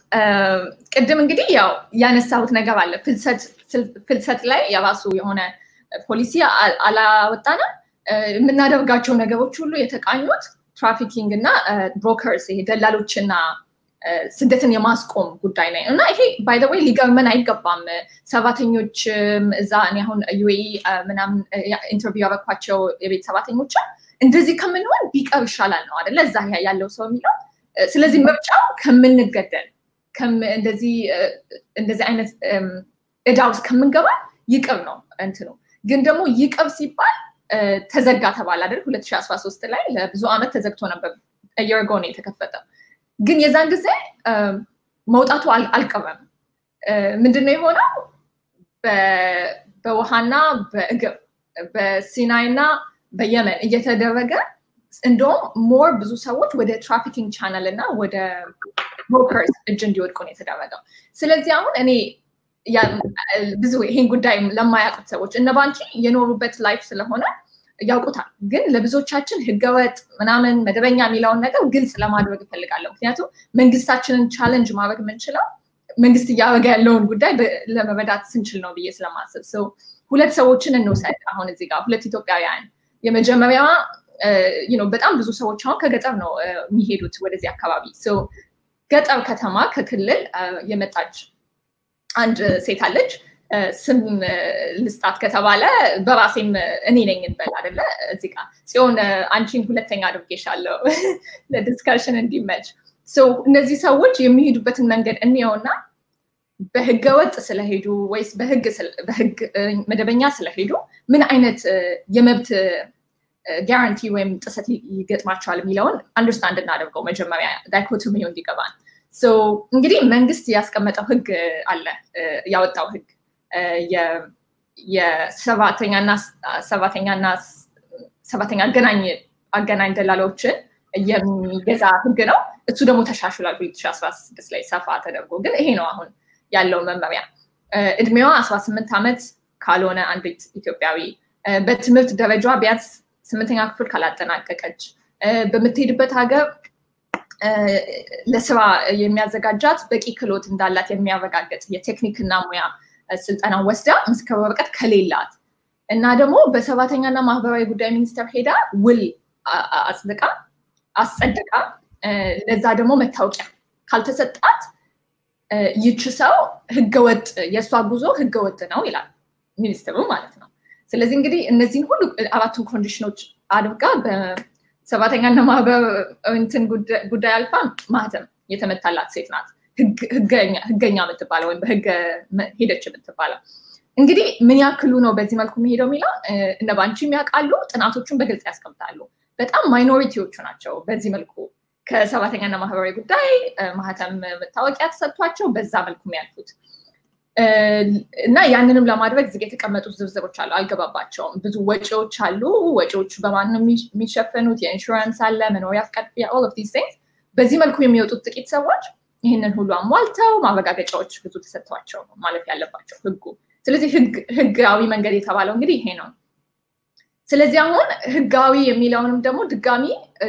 ቅድም እንግዲህ ያው ያነሳሁት ነገር አለ። ፍልሰት ላይ የራሱ የሆነ ፖሊሲ አላወጣንም። የምናደርጋቸው ነገሮች ሁሉ የተቃኙት ትራፊኪንግ እና ብሮከርስ ይሄ ደላሎችና ስደትን የማስቆም ጉዳይ ነው እና ይሄ ባይ ዘ ወይ ሊገርመን አይገባም። ሰራተኞች እዛ እኔ አሁን ዩኤኢ ምናምን ኢንተርቪው ያበኳቸው የቤት ሰራተኞች እንደዚህ ከምንሆን ቢቀር ይሻላል ነው አደለ? እዛ ያለው ሰው የሚለው። ስለዚህ ምርጫው ከምንገደል እንደዚህ እንደዚህ አይነት እዳ ውስጥ ከምንገባ ይቅር ነው እንትኑ። ግን ደግሞ ይቅር ሲባል ተዘጋ ተባለ አይደል? 2013 ላይ ለብዙ ዓመት ተዘግቶ ነበር። የርጎ ነው የተከፈተው። ግን የዛን ጊዜ መውጣቱ አልቀረም። ምንድነው የሆነው? በውሃና በእግር በሲናይና በየመን እየተደረገ እንደውም ሞር ብዙ ሰዎች ወደ ትራፊኪንግ ቻናል እና ወደ ብሮከርስ እጅ እንዲወድቁ ነው የተደረገው። ስለዚህ አሁን እኔ ብዙ ይሄን ጉዳይ ለማያውቁት ሰዎች እነ ባንቺ የኖሩበት ላይፍ ስለሆነ ያውቁታል። ግን ለብዙዎቻችን ህገወጥ ምናምን መደበኛ የሚለውን ነገር ግልጽ ለማድረግ እፈልጋለሁ። ምክንያቱም መንግስታችንን ቻለንጅ ማድረግ የምንችለው መንግስት እያደረገ ያለውን ጉዳይ ለመረዳት ስንችል ነው ብዬ ስለማስብ ሰው ሁለት ሰዎችን እንውሰድ። አሁን እዚህ ጋር ሁለት ኢትዮጵያውያን የመጀመሪያዋ በጣም ብዙ ሰዎች አሁን ከገጠር ነው የሚሄዱት ወደዚህ አካባቢ ገጠር ከተማ ከክልል የመጣች አንድ ሴት አለች። ስም ልስጣት ከተባለ በራሴም እኔ ነኝ እንበል አደለ? እዚህ ጋር ጽዮን አንቺን ሁለተኛ አድርጌሻለሁ ለዲስከሽን እንዲመች። እነዚህ ሰዎች የሚሄዱበትን መንገድ እንየውና በህገወጥ ስለሄዱ ወይስ በህግ መደበኛ ስለሄዱ ምን አይነት የመብት ጋራንቲ ወይም ጥሰት ይገጥማቸዋል የሚለውን አንደርስታንድ እናደርገው መጀመሪያ ዳይኮቶሚው እንዲገባን። እንግዲህ መንግስት ያስቀመጠው ህግ አለ ያወጣው ህግ የሰራተኛና ሰራተኛና ሰራተኛ አገናኝ አገናኝ ደላሎችን የሚገዛ ህግ ነው። እሱ ደግሞ ተሻሽሏል በ2016 ላይ ሰፋ ተደርጎ። ግን ይሄ ነው አሁን ያለው መመሪያ። እድሜዋ 18 ዓመት ካልሆነ አንዲት ኢትዮጵያዊ በትምህርት ደረጃ ቢያንስ ስምንተኛ ክፍል ካላጠናቀቀች በምትሄድበት ሀገር ለስራ የሚያዘጋጃት በቂ ክህሎት እንዳላት የሚያረጋግጥ የቴክኒክና ሙያ ስልጠና ወስዳ ምስክር ወረቀት ከሌላት እና ደግሞ በሰራተኛና ማህበራዊ ጉዳይ ሚኒስቴር ሄዳ ውል አጽድቃ አስጸድቃ ለዛ ደግሞ መታወቂያ ካልተሰጣት ይች ሰው ህገወጥ የእሷ ጉዞ ህገወጥ ነው ይላል ሚኒስትሩ ማለት ነው። ስለዚህ እንግዲህ እነዚህን ሁሉ አራቱን ኮንዲሽኖች አድርጋ በሰራተኛና ማህበር እንትን ጉዳይ አልፋ ማህተም የተመታላት ሴት ናት። ህገኛ የምትባለው ወይም በህገ ሄደች የምትባለው እንግዲህ ምን ያክሉ ነው በዚህ መልኩ የሚሄደው የሚለው እነ ባንቺም ያውቃሉ፣ ጥናቶቹን በግልጽ ያስቀምጣሉ። በጣም ማይኖሪቲዎቹ ናቸው በዚህ መልኩ ከሰራተኛና ማህበራዊ ጉዳይ ማህተም መታወቂያ ተሰጥቷቸው በዛ መልኩ የሚያልፉት እና ያንንም ለማድረግ እዚህ የተቀመጡት ዝርዝሮች አሉ። አልገባባቸውም። ብዙ ወጪዎች አሉ። ወጪዎቹ በማን ነው የሚሸፈኑት? የኢንሹራንስ አለ፣ መኖሪያ ፍቃድ፣ ኦል ኦፍ ዲስ ቲንግስ። በዚህ መልኩ የሚወጡት ጥቂት ሰዎች ይህንን ሁሉ አሟልተው ማረጋገጫዎች ብዙ ተሰጥቷቸው ማለፍ ያለባቸው ህጉ። ስለዚህ ህጋዊ መንገድ የተባለው እንግዲህ ይሄ ነው። ስለዚህ አሁን ህጋዊ የሚለውንም ደግሞ ድጋሚ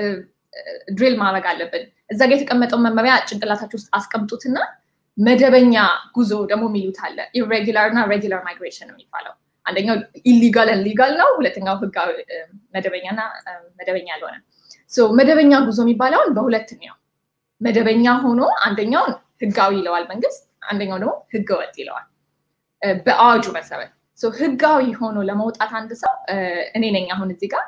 ድሪል ማድረግ አለብን። እዛ ጋ የተቀመጠውን መመሪያ ጭንቅላታችሁ ውስጥ አስቀምጡትና መደበኛ ጉዞ ደግሞ የሚሉት አለ። ኢሬጊላር እና ሬጊላር ማይግሬሽን የሚባለው አንደኛው ኢሊጋል ሊጋል ነው። ሁለተኛው ህጋዊ መደበኛና መደበኛ ያልሆነ መደበኛ ጉዞ የሚባለውን በሁለት ነው። መደበኛ ሆኖ አንደኛውን ህጋዊ ይለዋል መንግስት፣ አንደኛው ደግሞ ህገወጥ ይለዋል በአዋጁ መሰረት። ህጋዊ ሆኖ ለመውጣት አንድ ሰው እኔ ነኝ አሁን እዚህ ጋር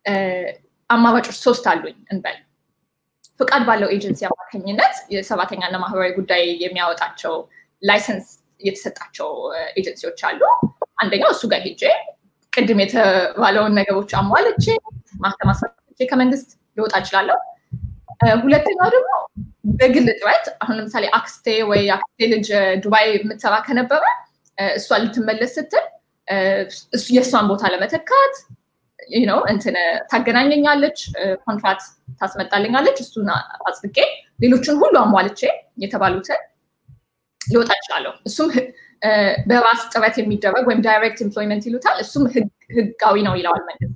አማራጮች ሶስት አሉኝ እንበል ፍቃድ ባለው ኤጀንሲ አማካኝነት የሰራተኛና ማህበራዊ ጉዳይ የሚያወጣቸው ላይሰንስ የተሰጣቸው ኤጀንሲዎች አሉ። አንደኛው እሱ ጋር ሄጄ ቅድም የተባለውን ነገሮች አሟልቼ ማህተም አስፈርቼ ከመንግስት ልወጣ እችላለሁ። ሁለተኛው ደግሞ በግል ጥረት አሁን ለምሳሌ አክስቴ ወይ አክስቴ ልጅ ዱባይ የምትሰራ ከነበረ እሷ ልትመለስ ስትል የእሷን ቦታ ለመተካት ነው እንትን ታገናኘኛለች፣ ኮንትራት ታስመጣልኛለች። እሱን አጽድቄ ሌሎችን ሁሉ አሟልቼ የተባሉትን ሊወጣ እችላለሁ። እሱም በራስ ጥረት የሚደረግ ወይም ዳይሬክት ኤምፕሎይመንት ይሉታል። እሱም ህጋዊ ነው ይለዋል መንግስት።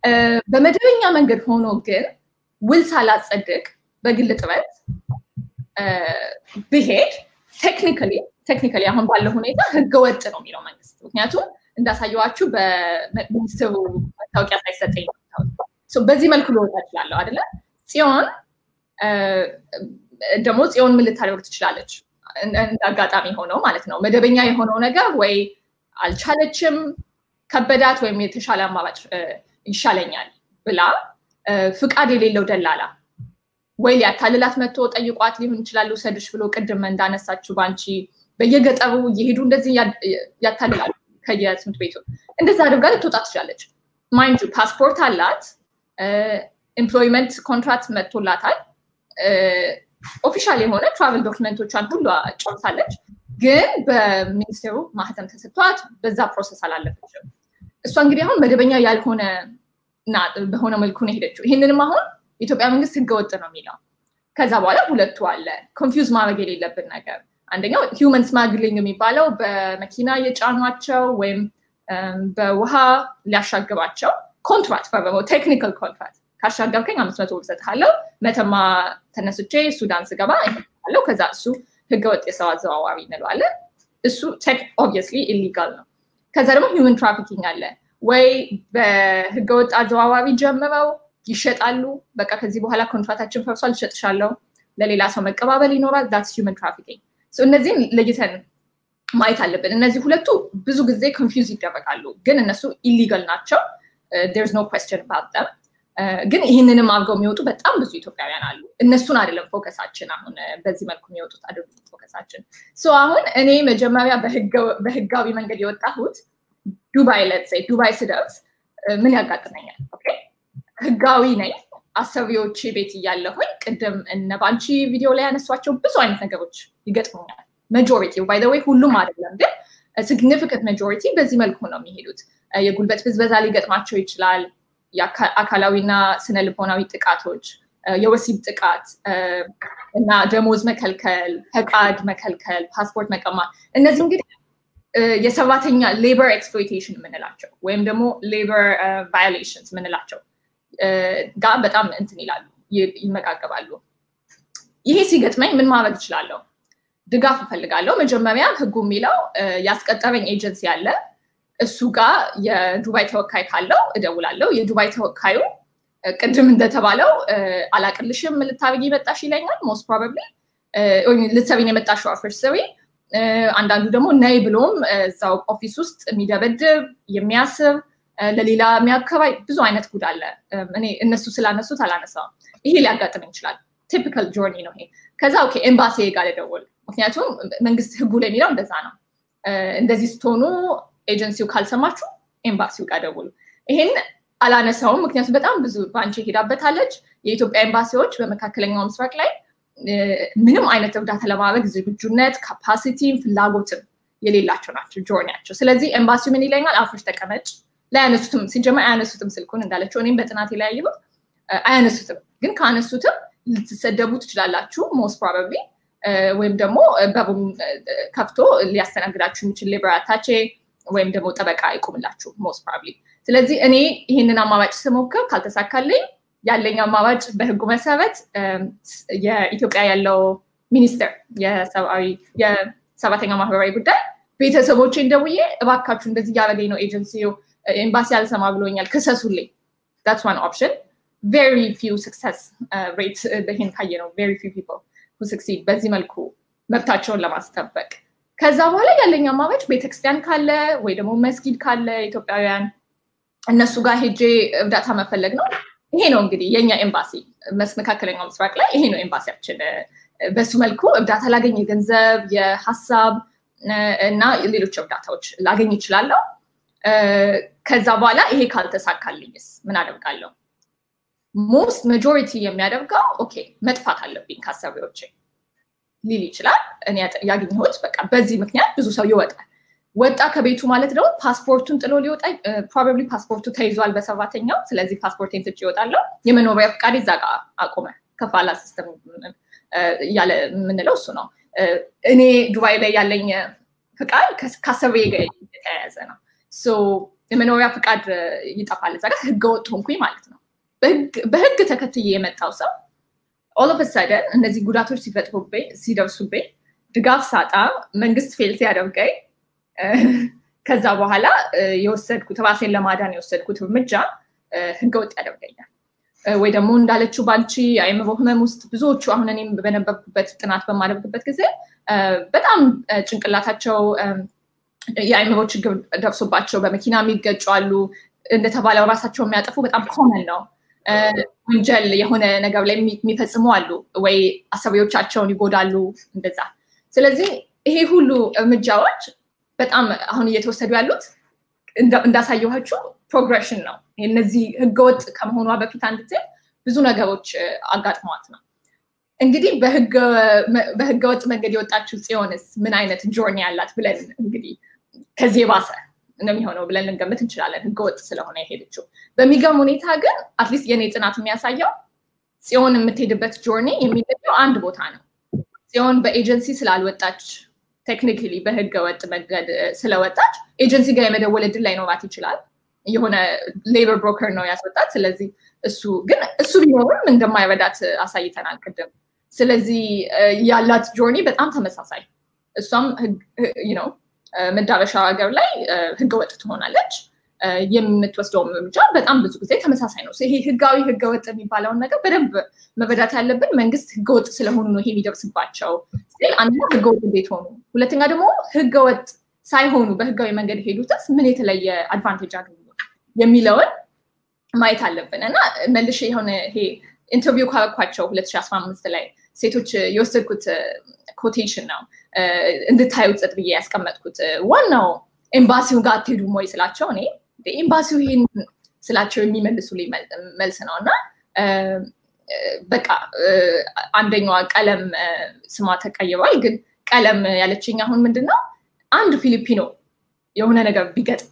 በመደበኛ መንገድ ሆኖ ግን ውል ሳላጸድቅ በግል ጥረት ብሄድ ቴክኒካሊ ቴክኒካሊ አሁን ባለው ሁኔታ ህገወጥ ነው የሚለው መንግስት። ምክንያቱም እንዳሳየዋችሁ በሚኒስትሩ መታወቂያ ሳይሰጠኝ በዚህ መልኩ ልወጣ እችላለሁ አይደለ? ጽዮን ደግሞ ጽዮን ምን ልታደርግ ትችላለች? እንደ አጋጣሚ ሆነው ማለት ነው መደበኛ የሆነው ነገር ወይ አልቻለችም፣ ከበዳት፣ ወይም የተሻለ አማራጭ ይሻለኛል ብላ ፍቃድ የሌለው ደላላ ወይ ሊያታልላት መጥቶ ጠይቋት ሊሆን ይችላል ውሰድሽ ብሎ ቅድም እንዳነሳችሁ በአንቺ በየገጠሩ እየሄዱ እንደዚህ ያታልላሉ ከየትምህርት ቤቱ እንደዛ አድርጋ ልትወጣ ትችላለች። ማይንድ ፓስፖርት አላት፣ ኤምፕሎይመንት ኮንትራክት መጥቶላታል፣ ኦፊሻል የሆነ ትራቨል ዶክመንቶቿን ሁሉ ጨርሳለች። ግን በሚኒስቴሩ ማህተም ተሰጥቷት በዛ ፕሮሰስ አላለፈችም። እሷ እንግዲህ አሁን መደበኛ ያልሆነ በሆነ መልኩ ነው የሄደችው። ይህንንም አሁን የኢትዮጵያ መንግስት ህገወጥ ነው የሚለው። ከዛ በኋላ ሁለቱ አለ ኮንፊውዝ ማድረግ የሌለብን ነገር አንደኛው ሂውመን ስማግሊንግ የሚባለው በመኪና የጫኗቸው ወይም በውሃ ሊያሻግባቸው ኮንትራክት ፈርመው ቴክኒካል ኮንትራክት ካሻገብከኝ አምስት መቶ ብር እሰጥሃለሁ፣ መተማ ተነስቼ ሱዳን ስገባ አለው። ከዛ እሱ ህገወጥ የሰው አዘዋዋሪ እንለዋለን። እሱ ኦብቪየስሊ ኢሊጋል ነው። ከዛ ደግሞ ሂውመን ትራፊኪንግ አለ ወይ በህገወጥ አዘዋዋሪ ጀምረው ይሸጣሉ። በቃ ከዚህ በኋላ ኮንትራታችን ፈርሷል፣ እሸጥሻለሁ፣ ለሌላ ሰው መቀባበል ይኖራል። ዳትስ ሂውመን ትራፊኪንግ። እነዚህን ለይተን ማየት አለብን። እነዚህ ሁለቱ ብዙ ጊዜ ኮንፊውዝ ይደረጋሉ፣ ግን እነሱ ኢሊጋል ናቸው። ዴርስ ኖ ኩዌስችን አባውት ደም። ግን ይህንንም አድርገው የሚወጡ በጣም ብዙ ኢትዮጵያውያን አሉ። እነሱን አይደለም ፎከሳችን። አሁን በዚህ መልኩ የሚወጡት አይደለም ፎከሳችን። አሁን እኔ መጀመሪያ በህጋዊ መንገድ የወጣሁት ዱባይ ለት ዱባይ ስደርስ ምን ያጋጥመኛል? ህጋዊ ነኝ። አሰሪዎቼ ቤት እያለሁኝ ቅድም እነ ባንቺ ቪዲዮ ላይ ያነሷቸው ብዙ አይነት ነገሮች ይገጥሙኛል። መጆሪቲ ባይ ወይ ሁሉም አይደለም፣ ግን ሲግኒፊካንት መጆሪቲ በዚህ መልኩ ነው የሚሄዱት። የጉልበት ብዝበዛ ሊገጥማቸው ይችላል። አካላዊና ስነ ልቦናዊ ጥቃቶች፣ የወሲብ ጥቃት እና ደሞዝ መከልከል፣ ፈቃድ መከልከል፣ ፓስፖርት መቀማት እነዚህ እንግዲህ የሰራተኛ ሌበር ኤክስፕሎይቴሽን የምንላቸው ወይም ደግሞ ሌበር ቫዮሌሽንስ የምንላቸው ጋር በጣም እንትን ይላሉ፣ ይመጋገባሉ። ይሄ ሲገጥመኝ ምን ማድረግ እችላለሁ? ድጋፍ እፈልጋለሁ። መጀመሪያ ህጉ የሚለው ያስቀጠረኝ ኤጀንሲ አለ። እሱ ጋር የዱባይ ተወካይ ካለው እደውላለሁ። የዱባይ ተወካዩ ቅድም እንደተባለው አላቅልሽም ልታብጊ መጣሽ ይለኛል። ሞስት ፕሮባብሊ ልትሰቢን የመጣሽው አፍር ስሪ አንዳንዱ ደግሞ ነይ ብሎም እዛው ኦፊስ ውስጥ የሚደበድብ የሚያስብ ለሌላ የሚያከባይ ብዙ አይነት ጉድ አለ። እኔ እነሱ ስላነሱት አላነሳውም። ይሄ ሊያጋጥመኝ ይችላል። ቲፒካል ጆርኒ ነው ይሄ። ከዛ ኦኬ ኤምባሲ ጋር ልደውል። ምክንያቱም መንግስት ህጉ ላይ የሚለው እንደዛ ነው። እንደዚህ ስትሆኑ ኤጀንሲው ካልሰማችሁ ኤምባሲው ጋር ደውሉ። ይሄን አላነሳውም፣ ምክንያቱም በጣም ብዙ በአንቺ ሄዳበታለች። የኢትዮጵያ ኤምባሲዎች በመካከለኛው ምስራቅ ላይ ምንም አይነት እርዳታ ለማድረግ ዝግጁነት፣ ካፓሲቲም ፍላጎትም የሌላቸው ናቸው ጆርኒያቸው። ስለዚህ ኤምባሲው ምን ይለኛል? አፍሽ ተቀመጭ። ላያነሱትም ሲጀመር አያነሱትም ስልኩን እንዳለችው እኔም በጥናት የለያየሁት አያነሱትም። ግን ካነሱትም ልትሰደቡ ትችላላችሁ ሞስት ፕሮባብሊ ወይም ደግሞ በሩም ከፍቶ ሊያስተናግዳችሁ የሚችል ሌበር አታቼ ወይም ደግሞ ጠበቃ ይቁምላችሁ ሞስት ፕሮባብሊ። ስለዚህ እኔ ይህንን አማራጭ ስሞክር ካልተሳካልኝ ያለኝ አማራጭ በህጉ መሰረት የኢትዮጵያ ያለው ሚኒስቴር የሰብአዊ የሰራተኛ ማህበራዊ ጉዳይ ቤተሰቦቼን ደውዬ እባካችሁ እንደዚህ እያደረገኝ ነው ኤጀንሲው ኤምባሲ አልሰማ ብሎኛል፣ ክሰሱልኝ። ዳትስ ዋን ኦፕሽን ቬሪ ፊው ስክሰስ ሬት ይህን ካየ ነው ቬሪ ፊው ፒፕል ስክሲድ በዚህ መልኩ መብታቸውን ለማስጠበቅ ከዛ በኋላ ያለኝ አማራጭ ቤተክርስቲያን ካለ ወይ ደግሞ መስጊድ ካለ ኢትዮጵያውያን እነሱ ጋር ሄጄ እርዳታ መፈለግ ነው። ይሄ ነው እንግዲህ የኛ ኤምባሲ መካከለኛው ምስራቅ ላይ ይሄ ነው ኤምባሲያችን። በሱ መልኩ እርዳታ ላገኝ የገንዘብ የሀሳብ እና ሌሎች እርዳታዎች ላገኝ ይችላለሁ። ከዛ በኋላ ይሄ ካልተሳካልኝስ ምን አደርጋለሁ? ሞስት ማጆሪቲ የሚያደርገው ኦኬ መጥፋት አለብኝ ከአሰሪዎቼ ሊል ይችላል። እኔ ያገኘሁት በቃ በዚህ ምክንያት ብዙ ሰው ይወጣል። ወጣ ከቤቱ ማለት ደግሞ ፓስፖርቱን ጥሎ ሊወጣ ፕሮባብሊ ፓስፖርቱ ተይዟል በሰራተኛው። ስለዚህ ፓስፖርቴን ትቼ እወጣለሁ። የመኖሪያ ፍቃድ እዛ ጋር አቁመ ከፋላ ሲስተም እያለ የምንለው እሱ ነው። እኔ ዱባይ ላይ ያለኝ ፍቃድ ከአሰሪ ጋር የተያያዘ ነው። የመኖሪያ ፍቃድ ይጠፋል እዛ ጋር ህገወጥ ሆንኩኝ ማለት ነው። በህግ ተከትዬ የመጣው ሰው ኦል ኦፍ ሰደን እነዚህ ጉዳቶች ሲፈጥሩብኝ ሲደርሱብኝ ድጋፍ ሳጣ መንግስት ፌል ሲያደርገኝ ከዛ በኋላ የወሰድኩት ራሴን ለማዳን የወሰድኩት እርምጃ ህገወጥ ያደርገኛል። ወይ ደግሞ እንዳለችው ባልቺ የአእምሮ ህመም ውስጥ ብዙዎቹ አሁን እኔም በነበርኩበት ጥናት በማደርግበት ጊዜ በጣም ጭንቅላታቸው የአእምሮ ችግር ደርሶባቸው በመኪና የሚገጩ አሉ። እንደተባለው ራሳቸው የሚያጠፉ በጣም ኮመን ነው። ወንጀል የሆነ ነገር ላይ የሚፈጽሙ አሉ፣ ወይ አሰሪዎቻቸውን ይጎዳሉ እንደዛ። ስለዚህ ይሄ ሁሉ እርምጃዎች በጣም አሁን እየተወሰዱ ያሉት እንዳሳየኋችሁ ፕሮግሬሽን ነው። እነዚህ ህገወጥ ከመሆኗ በፊት አንድ ጊዜ ብዙ ነገሮች አጋጥመዋት ነው። እንግዲህ በህገወጥ መንገድ የወጣችው ጽዮንስ ምን አይነት ጆርኒ ያላት ብለን እንግዲህ ከዚህ የባሰ ነው የሚሆነው ብለን ልንገምት እንችላለን፣ ህገወጥ ስለሆነ የሄደችው። በሚገርም ሁኔታ ግን አትሊስት የኔ ጥናት የሚያሳየው ጽዮን የምትሄድበት ጆርኒ የሚለየው አንድ ቦታ ነው። ጽዮን በኤጀንሲ ስላልወጣች ቴክኒካሊ በህገ ወጥ መንገድ ስለወጣች ኤጀንሲ ጋር የመደወል እድል ላይኖራት ይችላል። የሆነ ሌበር ብሮከር ነው ያስወጣት። ስለዚህ እሱ ግን እሱ ቢኖርም እንደማይረዳት አሳይተናል ቅድም። ስለዚህ ያላት ጆርኒ በጣም ተመሳሳይ፣ እሷም ነው መዳረሻ ሀገር ላይ ህገወጥ ትሆናለች። የምትወስደውም እርምጃ በጣም ብዙ ጊዜ ተመሳሳይ ነው። ይሄ ህጋዊ ህገወጥ የሚባለውን ነገር በደንብ መረዳት ያለብን መንግስት ህገወጥ ስለሆኑ ነው ይሄ የሚደርስባቸው ሲል አንደኛ ህገወጥ እንዴት ሆኑ፣ ሁለተኛ ደግሞ ህገወጥ ሳይሆኑ በህጋዊ መንገድ ሄዱትስ ምን የተለየ አድቫንቴጅ አገኙ የሚለውን ማየት አለብን እና መልሼ የሆነ ይሄ ኢንተርቪው ካረኳቸው 2015 ላይ ሴቶች የወሰድኩት ኮቴሽን ነው እንድታዩ ጽጥ ብዬ ያስቀመጥኩት ዋናው ኤምባሲው ጋር አትሄዱም ወይ ስላቸው እኔ ኤምባሲው ይሄን ስላቸው የሚመልሱልኝ መልስ ነው እና በቃ አንደኛዋ ቀለም ስሟ ተቀይሯል። ግን ቀለም ያለችኝ አሁን ምንድን ነው አንድ ፊሊፒኖ የሆነ ነገር ቢገጥም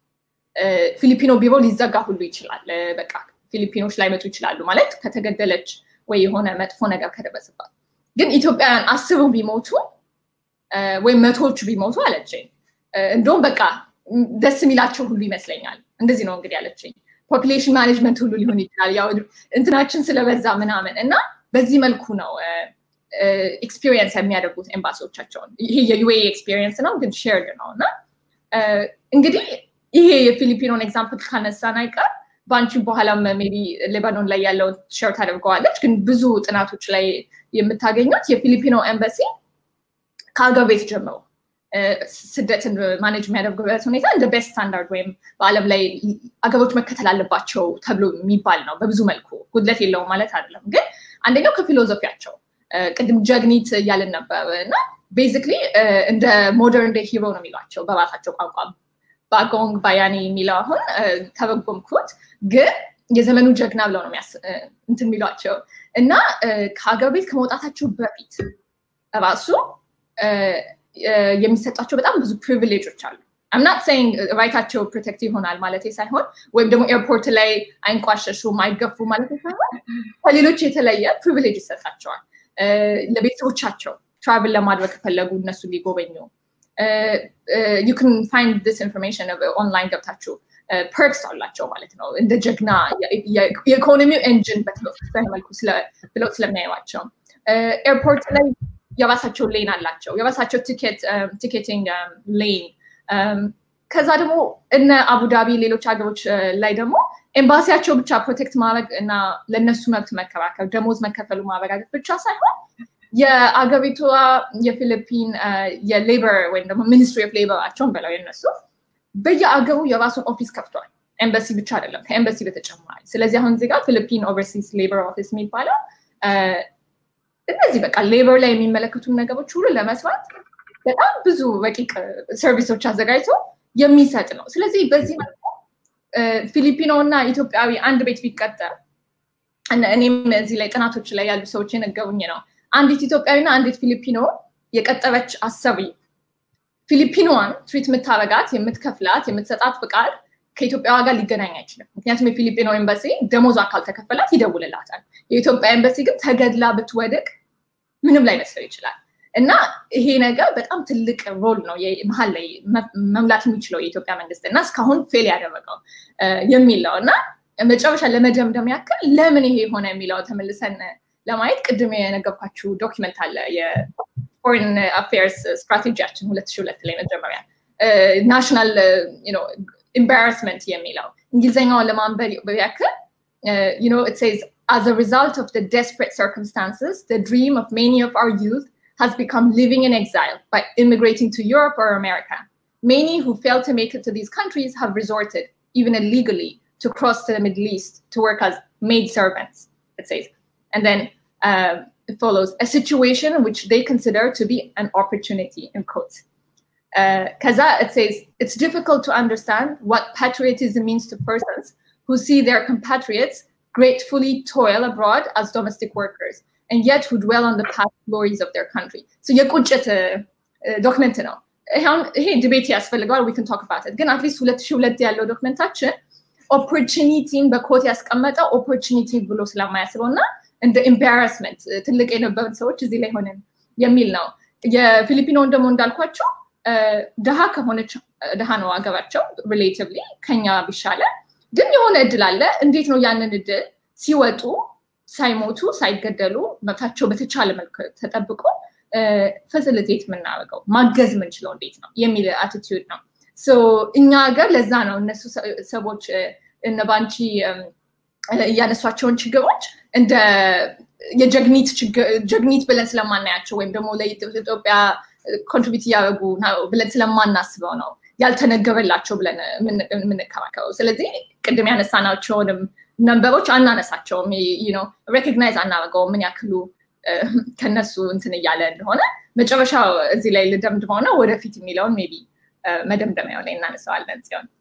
ፊሊፒኖ ቢሮ ሊዘጋ ሁሉ ይችላል። በቃ ፊሊፒኖች ላይመጡ ይችላሉ ማለት ከተገደለች ወይ የሆነ መጥፎ ነገር ከደረሰባት። ግን ኢትዮጵያውያን አስሩ ቢሞቱ ወይም መቶዎቹ ቢሞቱ አለችኝ እንደውም በቃ ደስ የሚላቸው ሁሉ ይመስለኛል። እንደዚህ ነው እንግዲህ ያለችኝ። ፖፕሌሽን ማኔጅመንት ሁሉ ሊሆን ይችላል ያው እንትናችን ስለበዛ ምናምን እና በዚህ መልኩ ነው ኤክስፒሪየንስ የሚያደርጉት ኤምባሲዎቻቸውን። ይሄ የዩኤ ኤክስፒሪየንስ ነው ግን ሼርድ ነው እና እንግዲህ ይሄ የፊሊፒኖን ኤግዛምፕል ካነሳን አይቀር በአንቺ በኋላም ሜይ ቢ ሌባኖን ላይ ያለውን ሼር ታደርገዋለች። ግን ብዙ ጥናቶች ላይ የምታገኙት የፊሊፒኖ ኤምባሲ ከሀገር ቤት ጀምሮ ስደትን ማኔጅ የሚያደርጉበት ሁኔታ እንደ ቤስት ስታንዳርድ ወይም በዓለም ላይ አገሮች መከተል አለባቸው ተብሎ የሚባል ነው። በብዙ መልኩ ጉድለት የለውም ማለት አይደለም። ግን አንደኛው ከፊሎዞፊያቸው ቅድም ጀግኒት እያልን ነበር እና ቤዚክሊ እንደ ሞደርን ዴይ ሂሮ ነው የሚሏቸው በራሳቸው ቋንቋ ባጎንግ ባያኔ የሚለው አሁን ተረጎምኩት፣ ግን የዘመኑ ጀግና ብለው ነው እንትን የሚሏቸው እና ከሀገር ቤት ከመውጣታቸው በፊት ራሱ የሚሰጣቸው በጣም ብዙ ፕሪቪሌጆች አሉ። አምናት ሰይንግ ራይታቸው ፕሮቴክት ይሆናል ማለት ሳይሆን ወይም ደግሞ ኤርፖርት ላይ አይንቋሸሹም አይገፉ ማለት ሳይሆን ከሌሎች የተለየ ፕሪቪሌጅ ይሰጣቸዋል። ለቤተሰቦቻቸው ትራቭል ለማድረግ ከፈለጉ እነሱ ሊጎበኙ ዩ ክን ፋይንድ ዲስ ኢንፎርሜሽን ኦንላይን ገብታችሁ ፐርክስ አላቸው ማለት ነው። እንደ ጀግና የኢኮኖሚው ኤንጂን መልኩ ብለው ስለሚያዩዋቸው ኤርፖርት ላይ የራሳቸው ሌን አላቸው፣ የራሳቸው ቲኬቲንግ ሌን። ከዛ ደግሞ እነ አቡዳቢ ሌሎች ሀገሮች ላይ ደግሞ ኤምባሲያቸው ብቻ ፕሮቴክት ማድረግ እና ለእነሱ መብት መከራከር ደሞዝ መከፈሉ ማረጋገጥ ብቻ ሳይሆን የአገሪቷ የፊሊፒን የሌበር ወይም ደግሞ ሚኒስትሪ ኦፍ ሌበራቸውን በለው የነሱ በየአገሩ የራሱን ኦፊስ ከፍቷል። ኤምባሲ ብቻ አይደለም፣ ከኤምባሲ በተጨማሪ። ስለዚህ አሁን እዚህ ጋር ፊሊፒን ኦቨርሲስ ሌበር ኦፊስ የሚባለው እነዚህ በቃ ሌበር ላይ የሚመለከቱ ነገሮች ሁሉ ለመስራት በጣም ብዙ ረቂቅ ሰርቪሶች አዘጋጅቶ የሚሰጥ ነው። ስለዚህ በዚህ መልኩ ፊሊፒኖ እና ኢትዮጵያዊ አንድ ቤት ቢቀጠር እኔም እዚህ ላይ ጥናቶች ላይ ያሉ ሰዎች የነገሩኝ ነው። አንዲት ኢትዮጵያዊና አንዲት ፊሊፒኖ የቀጠረች አሰሪ ፊሊፒኖዋን ትሪት የምታረጋት የምትከፍላት የምትሰጣት ፍቃድ ከኢትዮጵያዋ ጋር ሊገናኝ አይችልም። ምክንያቱም የፊሊፒኖ ኤምባሲ ደሞዟ ካልተከፈላት ይደውልላታል። የኢትዮጵያ ኤምባሲ ግን ተገድላ ብትወድቅ ምንም ላይ መስለው ይችላል። እና ይሄ ነገር በጣም ትልቅ ሮል ነው መሀል ላይ መምላት የሚችለው የኢትዮጵያ መንግስት እና እስካሁን ፌል ያደረገው የሚል ነው እና መጨረሻ ለመደምደም ያክል ለምን ይሄ የሆነ የሚለው ተመልሰን ለማየት ቅድም የነገርኳችሁ ዶኪመንት አለ የፎሬን አፌርስ ስትራቴጂያችን ሁለት ሺህ ሁለት ላይ መጀመሪያ ናሽናል ኤምባራስመንት የሚለው እንግሊዝኛውን ለማንበብ ያክል you know, it says, as a result of the desperate circumstances, the dream of many of our youth has become living in exile by immigrating to Europe or America. Many who failed to make it to these countries have resorted, even illegally, to cross to the Middle East to work as maid servants, it says. And then uh, it follows a situation which they consider to be an opportunity, in quotes. Because uh, it says, it's difficult to understand what patriotism means to persons who see their compatriots gratefully toil abroad as domestic workers and yet who dwell on the past glories of their country. So የቁጭት ዶክመንት ነው። ይሄ ዲቤት ያስፈልገዋል ዊ ን ቶክ አባት ግን አትሊስት ሁለት ሺህ ሁለት ያለው ዶክመንታችን ኦፖርቹኒቲን በኮት ያስቀመጠ ኦፖርቹኒቲ ብሎ ስለማያስበው እና እንደ ኤምባራስመንት ትልቅ የነበሩት ሰዎች እዚህ ላይ ሆነን የሚል ነው። የፊሊፒኖን ደግሞ እንዳልኳቸው ድሃ ከሆነች ድሃ ነው አገባቸው ሪሌቲቭሊ ከኛ ቢሻለ ግን የሆነ እድል አለ። እንዴት ነው ያንን እድል ሲወጡ ሳይሞቱ ሳይገደሉ መብታቸው በተቻለ መልክ ተጠብቆ ፈሲሊቴት የምናደርገው ማገዝ የምንችለው እንዴት ነው የሚል አቲቲዩድ ነው። እኛ ሀገር ለዛ ነው እነሱ ሰዎች እነ ባንቺ እያነሷቸውን ችግሮች እንደ የጀግኒት ጀግኒት ብለን ስለማናያቸው ወይም ደግሞ ለኢትዮጵያ ኮንትሪቢዩት እያደረጉ ብለን ስለማናስበው ነው ያልተነገረላቸው ብለን የምንከራከረው። ስለዚህ ቅድም ያነሳናቸውንም ነንበሮች አናነሳቸውም፣ ሬኮግናይዝ አናደርገውም ምን ያክሉ ከነሱ እንትን እያለ እንደሆነ መጨረሻ እዚህ ላይ ልደምድመው ነው ወደፊት የሚለውን ሜይ ቢ መደምደሚያው ላይ እናነሳዋለን ጽዮን።